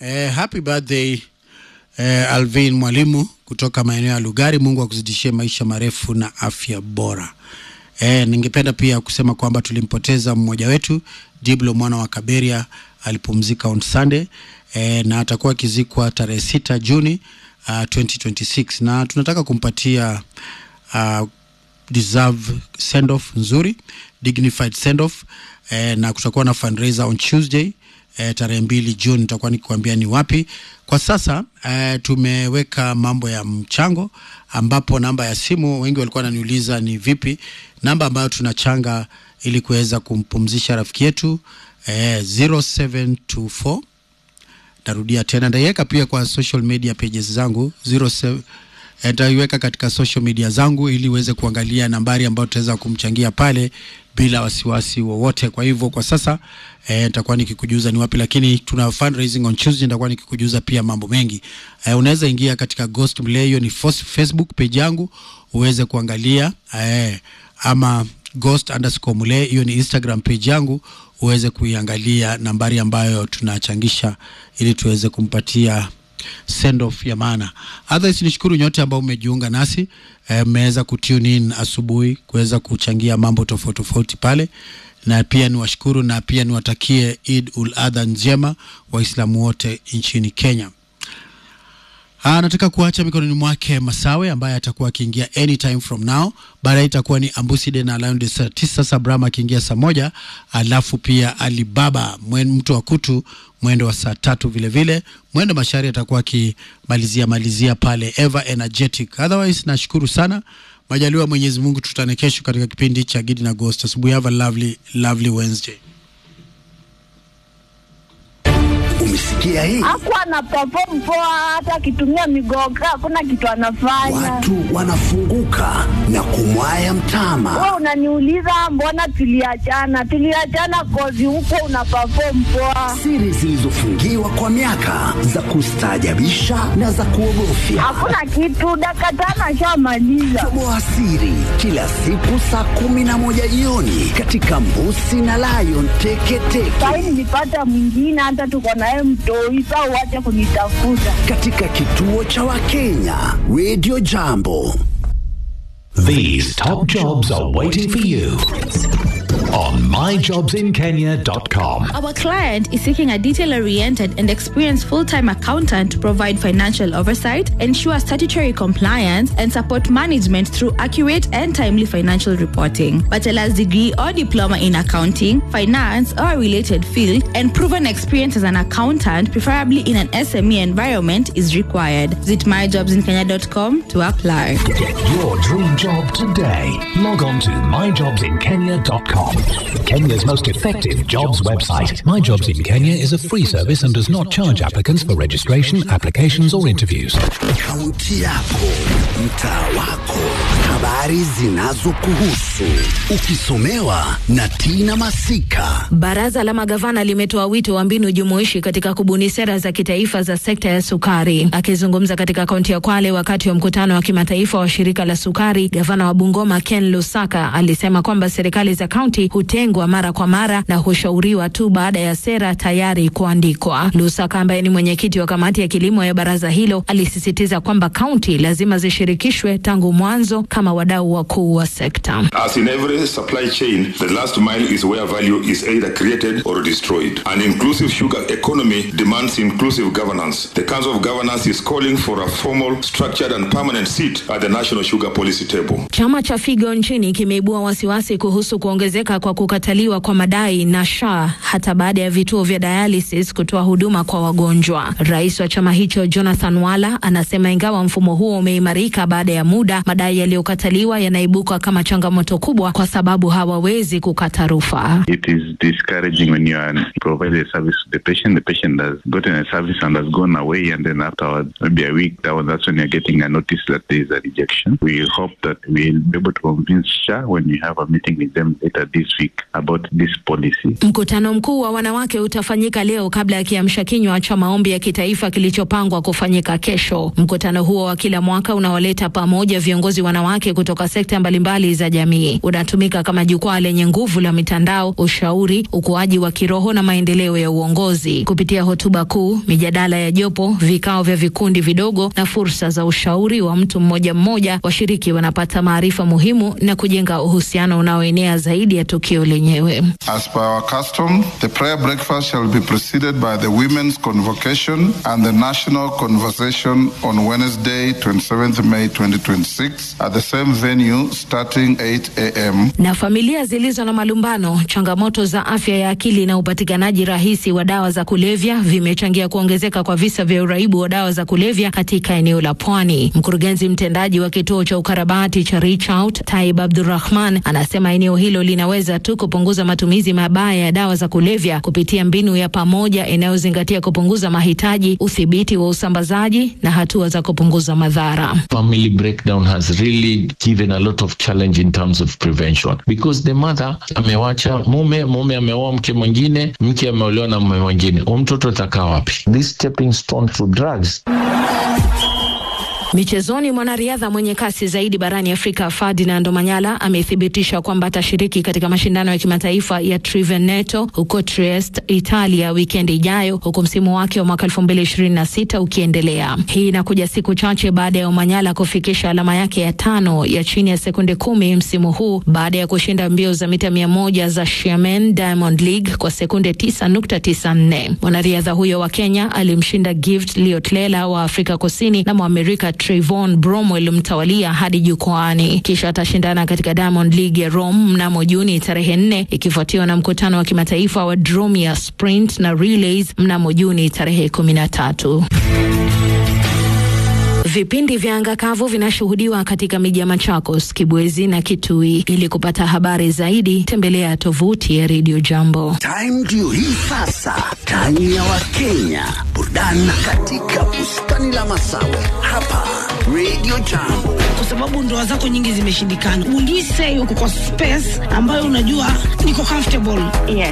Eh, happy birthday eh, Alvin Mwalimu kutoka maeneo ya Lugari. Mungu akuzidishie maisha marefu na afya bora. Eh, ningependa pia kusema kwamba tulimpoteza mmoja wetu Diblo mwana wa Kaberia alipumzika on Sunday eh, na atakuwa akizikwa tarehe sita Juni uh, 2026 na tunataka kumpatia uh, deserve send off nzuri dignified send off eh, na kutakuwa na fundraiser on Tuesday eh, tarehe mbili Juni nitakuwa nikikwambia ni wapi. Kwa sasa eh, tumeweka mambo ya mchango, ambapo namba ya simu wengi walikuwa wananiuliza ni vipi namba ambayo tunachanga ili kuweza kumpumzisha rafiki yetu eh, 0724 narudia tena, ndaiweka pia kwa social media pages zangu 07 nitaiweka katika social media zangu ili uweze kuangalia nambari ambayo tutaweza kumchangia pale bila wasiwasi wowote. Kwa hivyo kwa sasa eh, nitakuwa nikikujuza ni wapi, lakini tuna fundraising on Tuesday, nitakuwa nikikujuza pia mambo mengi. Eh, unaweza ingia katika Ghost Mle, hiyo ni fos- Facebook page yangu uweze kuangalia eh, ama Ghost underscore Mle, hiyo ni Instagram page yangu uweze kuiangalia nambari ambayo tunachangisha ili tuweze kumpatia send off ya maana. Otherwise nishukuru nyote ambao mmejiunga nasi mmeweza eh, kutune in asubuhi kuweza kuchangia mambo tofauti tofauti pale, na pia niwashukuru na pia niwatakie Eid ul Adha njema Waislamu wote nchini Kenya. Ah, nataka kuacha mikononi mwake Masawe ambaye atakuwa akiingia anytime from now. Baadaye itakuwa ni Ambuside na Lion de saa tisa Sabrama akiingia saa moja, alafu pia Alibaba mwen, mtu wa kutu mwendo wa saa tatu vile vile. Mwendo Mashari atakuwa akimalizia malizia pale ever energetic. Otherwise nashukuru sana. Majaliwa Mwenyezi Mungu, tutane kesho katika kipindi cha Gidi na Ghost. Asubuhi, have a lovely lovely Wednesday. Umesikia hii? Hakuwa ana perform poa, hata akitumia migoga hakuna kitu anafanya. Watu wanafunguka na kumwaya mtama. Wewe unaniuliza mbona tuliachana? Tuliachana kozi huko una perform poa, Siri zilizofungiwa kwa miaka za kustaajabisha na za kuogofya. hakuna kitu. Dakika tano ashamaliza. Toboa siri kila siku saa kumi na moja jioni katika Mbusi na Lion Teketeke Sahi nilipata mwingine, hata tuko naye mtoi. Saa uache kunitafuta. katika kituo cha Wakenya Radio Jambo. These top jobs are waiting for you on myjobsinkenya.com. Our client is seeking a detail oriented and experienced full time accountant to provide financial oversight, ensure statutory compliance, and support management through accurate and timely financial reporting. Bachelor's degree or diploma in accounting, finance, or a related field, and proven experience as an accountant, preferably in an SME environment, is required. Visit myjobsinkenya.com to apply. Get your dream job today. Log on to myjobsinkenya.com. Kenya's most effective jobs website. My Jobs in Kenya is a free service and does not charge applicants for registration, applications, or interviews. Kaunti yako, mtaa wako, habari zinazokuhusu, ukisomewa na Tina Masika. Baraza la magavana limetoa wito wa mbinu jumuishi katika kubuni sera za kitaifa za sekta ya sukari. Akizungumza katika kaunti ya Kwale wakati wa mkutano wa kimataifa wa shirika la sukari, gavana wa Bungoma Ken Lusaka alisema kwamba serikali za kaunti hutengwa mara kwa mara na hushauriwa tu baada ya sera tayari kuandikwa. Lusaka ambaye ni mwenyekiti wa kamati ya kilimo ya baraza hilo alisisitiza kwamba kaunti lazima zishirikishwe tangu mwanzo kama wadau wakuu wa sekta. As in every supply chain, the last mile is where value is either created or destroyed. An inclusive sugar economy demands inclusive governance. The Council of Governors is calling for a formal, structured, and permanent seat at the National Sugar Policy table. Chama cha Figo nchini kimeibua wasiwasi kuhusu kuongezeka kwa kukataliwa kwa madai na SHA hata baada ya vituo vya dialysis kutoa huduma kwa wagonjwa. Rais wa chama hicho Jonathan Wala anasema ingawa mfumo huo umeimarika baada ya muda, madai yaliyokataliwa yanaibuka kama changamoto kubwa kwa sababu hawawezi kukata rufaa. It is discouraging when you are providing a service to the patient. The patient has gotten a service and has gone away, and then afterwards, maybe a week, that one, that's when you're getting a notice that there is a rejection. We hope that we'll be able to convince SHA when we have a meeting with them later this this week about this policy. Mkutano mkuu wa wanawake utafanyika leo kabla ya kiamsha kinywa cha maombi ya kitaifa kilichopangwa kufanyika kesho. Mkutano huo wa kila mwaka unaoleta pamoja viongozi wanawake kutoka sekta mbalimbali za jamii unatumika kama jukwaa lenye nguvu la mitandao, ushauri, ukuaji wa kiroho na maendeleo ya uongozi. Kupitia hotuba kuu, mijadala ya jopo, vikao vya vikundi vidogo na fursa za ushauri wa mtu mmoja mmoja, washiriki wanapata maarifa muhimu na kujenga uhusiano unaoenea zaidi ya tukio lenyewe. As per our custom, the prayer breakfast shall be preceded by the women's convocation and the national conversation on Wednesday, 27th May 2026 at the same venue starting 8 a.m. Na familia zilizo na malumbano, changamoto za afya ya akili na upatikanaji rahisi wa dawa za kulevya vimechangia kuongezeka kwa visa vya uraibu wa dawa za kulevya katika eneo la Pwani. Mkurugenzi mtendaji wa kituo cha ukarabati cha Reach Out, Taib Abdurrahman, anasema eneo hilo linaweza tu kupunguza matumizi mabaya ya dawa za kulevya kupitia mbinu ya pamoja inayozingatia kupunguza mahitaji, udhibiti wa usambazaji na hatua za kupunguza madhara. family breakdown has really given a lot of challenge in terms of prevention because the mother amewacha mume, mume ameoa mke mwingine, mke ameolewa na mume mwingine, huyo mtoto atakaa wapi? This stepping stone to drugs Michezoni, mwanariadha mwenye kasi zaidi barani Afrika Ferdinand Omanyala amethibitisha kwamba atashiriki katika mashindano ya kimataifa ya Triveneto huko Trieste, Italia wikendi ijayo, huku msimu wake wa mwaka 2026 ukiendelea. Hii inakuja siku chache baada ya Omanyala kufikisha alama yake ya tano ya chini ya sekunde kumi msimu huu baada ya kushinda mbio za mita mia moja za Xiamen Diamond League kwa sekunde 9.94. Mwanariadha huyo wa Kenya alimshinda Gift Liotlela wa Afrika Kusini na Mwamerika Trayvon Bromwell mtawalia hadi jukwaani. Kisha atashindana katika Diamond League ya Rome mnamo Juni tarehe nne, ikifuatiwa na mkutano wa kimataifa wa Dromia Sprint na Relays mnamo Juni tarehe kumi na tatu. Vipindi vya anga kavu vinashuhudiwa katika miji ya Machakos, Kibwezi na Kitui. Ili kupata habari zaidi, tembelea tovuti ya Radio Jambo. Time ndio hii sasa, time ya Wakenya, burudani katika bustani la Masawe hapa Radio Jambo. kwa sababu ndoa zako nyingi zimeshindikana. Will you say uko kwa space ambayo unajua niko comfortable? Yes.